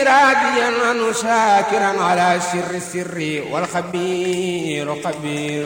راضيا عنه شاكرا على سر السر والخبير خبير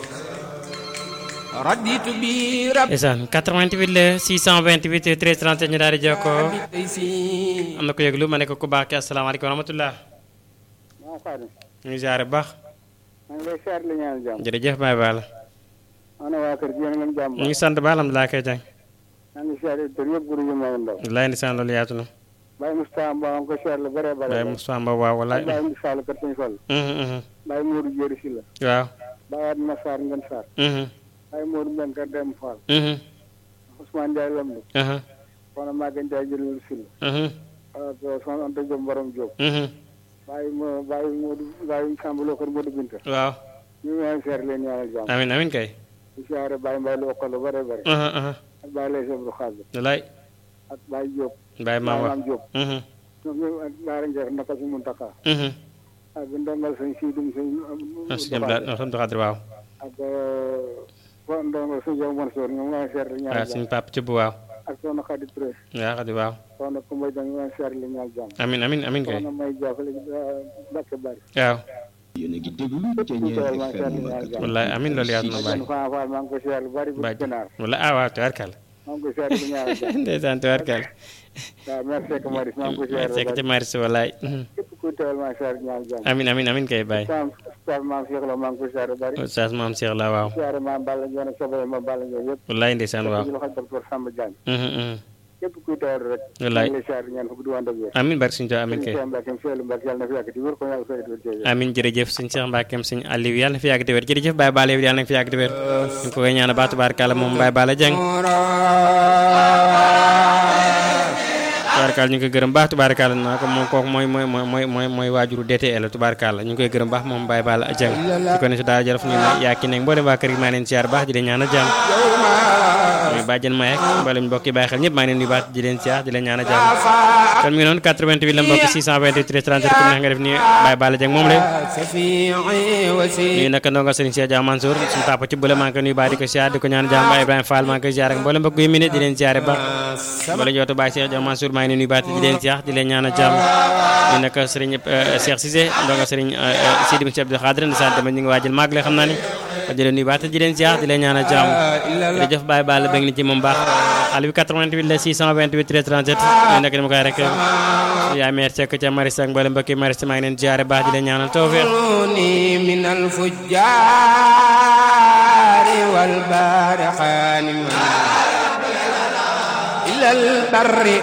رديت بي رب ndeysaan 88 la 628 13 37 ñu daal di jokkoo تيسير am na ko yëglu ma ne ko ku baax ki asalaamaaleykum wa rahmatullah maa Fatou ñu ngi ziare bu baax maa ngi lay seet li ñaan jàmm jërëjëf Baye Balla ana waa kër gi yéen ngeen jàmm ñu ngi sant ba alhamdulilah kay jàng maa ngi seet kër yëpp guru yu mag ndaw wallaay ndeysaan loolu yaatu na Baye Moustapha Mbow maa ngi ko seet lu bare bare Baye Moussa Mba waaw wallaay Baye Moussa Fall kër Sëñ Fall Mhm, mhm. Baye Modou Jéeri si la waaw Baye Adma Sarr ngeen Sarr Mhm, Baye Modou Mbeng kër Dem Fall mhm, Ousmane Ndiaye Lamdu aha, Soxna Maguette Ndiaye jëlul si la mhm, ak Soxna Anta Diop Borom Diop mhm. Baye mo Baye Modou Baye Samb Lo kër Modou Binta waaw ñu ngi leen seet leen ñaanal jàmm amin amin kay di siyaare Baye Mbaye lu okkal lu bare bare aha, aha. ak Baye Lay Seblu Xaabi wallaay ak Baye Diop Baye maam wax Maam Diop Mhm, ñoom ñoom ak Baara Ndiaye naka si Muntaka mhm. ak ndongal sëñ Siidum sëñ ah si ñoom daal alhamdulilah xadir waaw ak fo ndongal sëñ Jaw Mansour ñoom ngi seet li waaw ñaan suñu jàmm papa ci bu waaw ak soxna Xadi Touré waaw xadir waaw soxna Kumba Jang ñu ngi seet li ñaan jàmm amin amin amin kay soxna May Jaafale Mbàkke Bari waaw yéen a ngi déglu képp ku Thiéniere teewal maa seet li FM ñaan jàmm wallaay amin loolu yaatu na Baye kon Faa Faal maa ngi ko seet lu bari bu Baye gënaar wala ah waaw tubaarkàlla maa ngi ko seet li ñaan jàmm ndeysaan tubaarkàlla waaw merci que Maris maa ngi ko seet lu sekk ci bari maris wallaay Mhm. képp ku teewal maa seet li ñaan jàmm amin amin amin kay Baye Sam Oustaz Maam Cheikh la maa ngi ko seet lu bari Oustaz maam Cheikh la waaw siyaare maam Balla Ndione ak sobale ma Balla Ndione yëpp wallaay ndeysaan waaw ci loxo docteur Samba Diagne Mhm, mhm. képp kuy teewal rek Wallaay. maa ngi lay siyaare ñaan fukk du ànd ak wér amin barke suñu Tuubaa amin kay Sëñ Mbacke Seydou Mbacke yàlla na fi yàgg di wér ko yàlla fay di wér jërëjëf. amin jërëjëf sëñ Cheikh Mbackeem sëñ Aliou yàlla na fi yàgg di wér jërëjëf Baye Balla yow yàlla na fi yàgg di wér ñu ngi ko koy ñaan baax tubaarkàlla moom Baye Balla Dieng tubaarkàlla ñu ngi koy gërëm baax tubaarkàlla naa ko moom kooku mooy mooy mooy mooy mooy waajuru DTL tubaarkàlla ñu ngi koy gërëm baax moom Baye Balla Dieng ci ko ne si daal jërëf ñu ne yaa ki nekk mboolem waa kër gi maa leen siyaar baax di leen ñaan jàmm muy bàjjen Maye ak mboolem mbokk yi bàyyi xel ñëpp maa ngi leen nuyu baax di leen siyaar di leen ñaan jàmm kon mi ngi noonu 88 la mbokk 628 37 comme neex nga def ni Baye Balla Dieng moom la سفيعي وسيلي nuyu nag ndongo Serigne Cheikh Dia Mansour suñu papa ci bële maa ngi koy nuyu baax di ko siyaar di ko ñaan jàmm Baye Ibrahima Fall maa ngi koy siyaar ak mboolem mbokk yu mi ne di leen siyaare ba wala jootu Baye Cheikh Dia Mansour maa ngi leen nuyu baax di leen siyaar di leen ñaan jàmm nuyu nag Serigne Cheikh Cissé ndongo Serigne Sidi Moussa Abdou Khadre ndeysaan tamit ñu ngi waajal màgg la xam naa ni di leen nuyu baax di leen siyaar di leen ñaan jàmm jërëjëf Baye Balla bëgg na ci moom baax xale bi 88 la 628 13 37 nuyu nag dama koy rek yaa meer Seck ca Maris ak mboolem mbokk yi Maris maa ngi leen siyaare baax di leen ñaanal tawfeex يروني من الفجار والبار خانما إلى البر